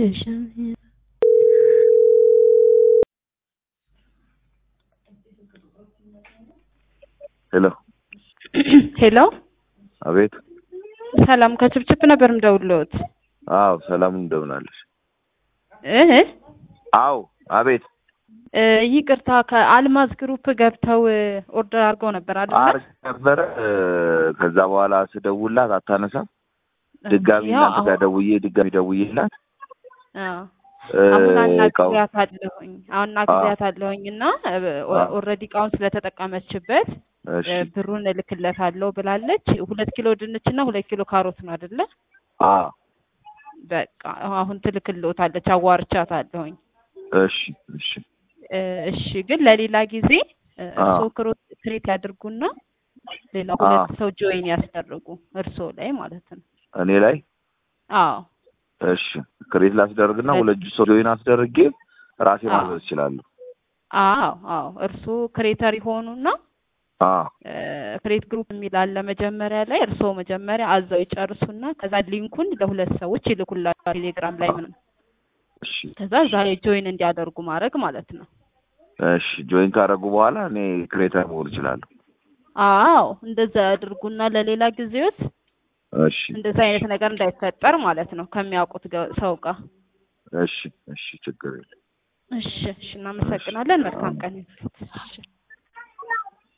ሄሎ ሄሎ አቤት። ሰላም ከችፕችፕ ነበር ምደውልዎት። አዎ ሰላም እንደምን አለሽ? እህ አዎ አቤት። እ ይቅርታ ከአልማዝ ግሩፕ ገብተው ኦርደር አድርገው ነበር አይደል? አርግ ነበረ እ ከዛ በኋላ ስደውላት አታነሳም። ድጋሚ ያው እናንተ ጋር አሁን- ደውዬ ድጋሚ ደውዬላት አዎ እ አሁን እቃው አናግሪያት አለሁኝ አሁን አናግሪያት አለሁኝ እና አዎ። ኦልሬዲ እቃውን ስለተጠቀመችበት እሺ እ ብሩን እልክለታለሁ ብላለች። ሁለት ኪሎ ድንች እና ሁለት ኪሎ ካሮት ነው አይደለ? አ በቃ አሁን ትልክልዎታለች። አዋርቻታለሁኝ። እሺ እሺ እ እሺ ግን ለሌላ ጊዜ እ አዎ። እርስዎ ክሮ- ክሬት ያድርጉና ሌላ አዎ። ሁለት ሰው ጆይን ያስደርጉ እርስዎ ላይ ማለት ነው። እኔ ላይ አዎ እሺ ክሬት ላስደርግና ለ- ሁለት ሰው ጆይን አስደርጌ ራሴ አዎ። ማዘዝ እችላለሁ። አዎ አዎ እርስዎ ክሬተር ይሆኑና አ ክሬት ግሩፕ የሚል አለ መጀመሪያ ላይ እርስዎ መጀመሪያ አዘው ይጨርሱና ከዛ ሊንኩን ለሁለት ሰዎች ይልኩላቸዋል ቴሌግራም ላይ ምንም እሺ ከዛ እዛ ላይ ጆይን እንዲያደርጉ ማድረግ ማለት ነው። እሺ ጆይን ካደረጉ በኋላ እኔ ክሬተር መሆን እችላለሁ። አዎ እንደዛ ያድርጉና ለሌላ ጊዜዎት እሺ እንደዛ አይነት ነገር እንዳይፈጠር ማለት ነው ከሚያውቁት ገ- ሰው ጋር። እሺ እሺ ችግር የለም። እሺ እሺ እናመሰግናለን። መልካም ቀን ይሁን። እሺ